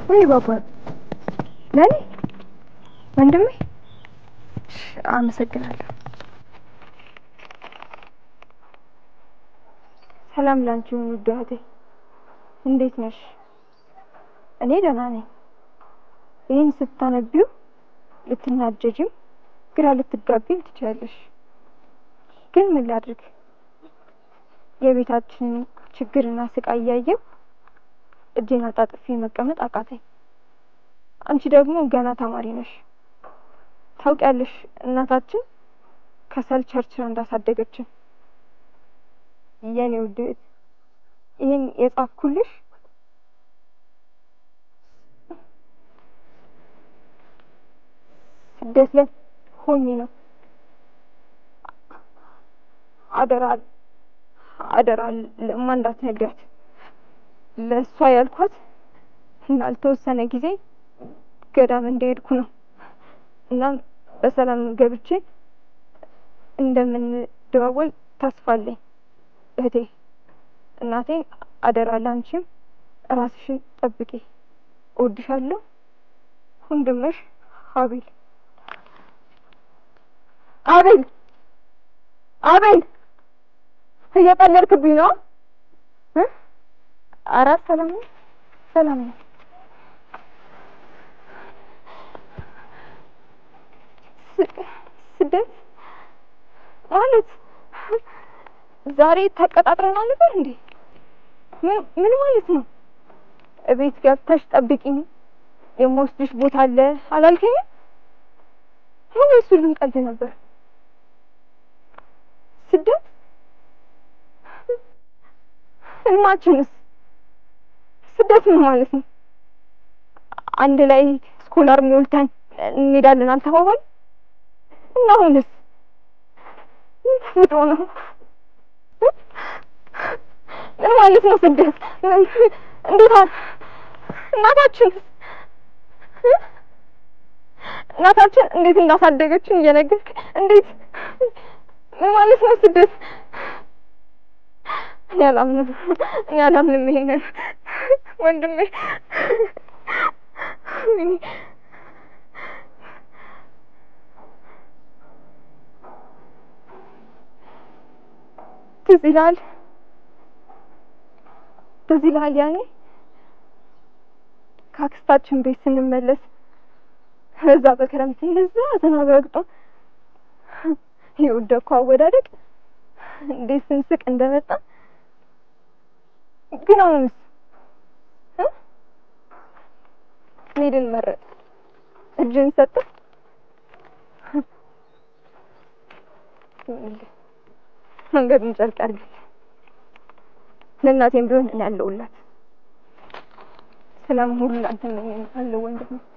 ወይ ባባ ለኔ ወንድሜ አመሰግናለሁ። ሰላም ላንቺ ውድ እህቴ፣ እንዴት ነሽ? እኔ ደህና ነኝ። ይህን ስታነቢው ልትናደጂም ግራ ልትጋቢም ትችያለሽ። ግን ምን ላድርግ? የቤታችንን ችግርና ስቃይ እያየሁ እጄን አጣጥፌ መቀመጥ አቃተኝ። አንቺ ደግሞ ገና ተማሪ ነሽ። ታውቂያለሽ እናታችን ከሰል ቸርችራ እንዳሳደገችን። የኔ ውድ እህት ይህን የጻፍኩልሽ ስደት ላይ ሆኜ ነው። አደራ አደራ ለማ እንዳትነግሪያት። ለእሷ ያልኳት ላልተወሰነ ጊዜ ገዳም እንደሄድኩ ነው። እናም በሰላም ገብቼ እንደምንደዋወል ተስፋ አለኝ። እህቴ እናቴ አደራ ላንቺም ራስሽን ጠብቂ። እወድሻለሁ። ወንድምሽ አቤል አቤል አቤል እየቀለድክብኝ ነው እ ኧረ ሰላም ነው ሰላም ነው። ስደት ማለት ዛሬ ተቀጣጥረናል ነበር እንዴ? ምን ምን ማለት ነው? እቤት ገብተሽ ጠብቂኝ የምወስድሽ ቦታ አለ አላልከኝም? ምን እሱ ልንቀልድ ነበር? ስደት ህልማችንስ? ስደት ምን ማለት ነው? አንድ ላይ ስኮላር ሞልተን እንሄዳለን አልተባባል እና አሁንስ ምን ተፈጥሮ ነው? ምን ማለት ነው ስደት? እንዴት አለ እናታችን እናታችን እንዴት እንዳሳደገችን እየነገርክ እንዴት ምን ማለት ነው ስደት? እኔ አላምንም፣ እኔ አላምንም ይሄንን ወንድሜ ትዝ ይልሃል ትዝ ይልሃል ያኔ ከአክስታችን ቤት ስንመለስ እዛ በክረምት እንደዛ ዝናብ ረግጦ የወደኩ አወዳደቅ እንዴት ስንስቅ እንደመጣ ግን አሁንስ እ መሄድን መረጥ እጅን ሰጠ መንገዱን ጨርቅ ያድርግልህ። ለእናቴም ቢሆን እኔ አለሁላት። ሰላም ሁሉ ላንተ እመኝልሃለሁ ወንድሜ።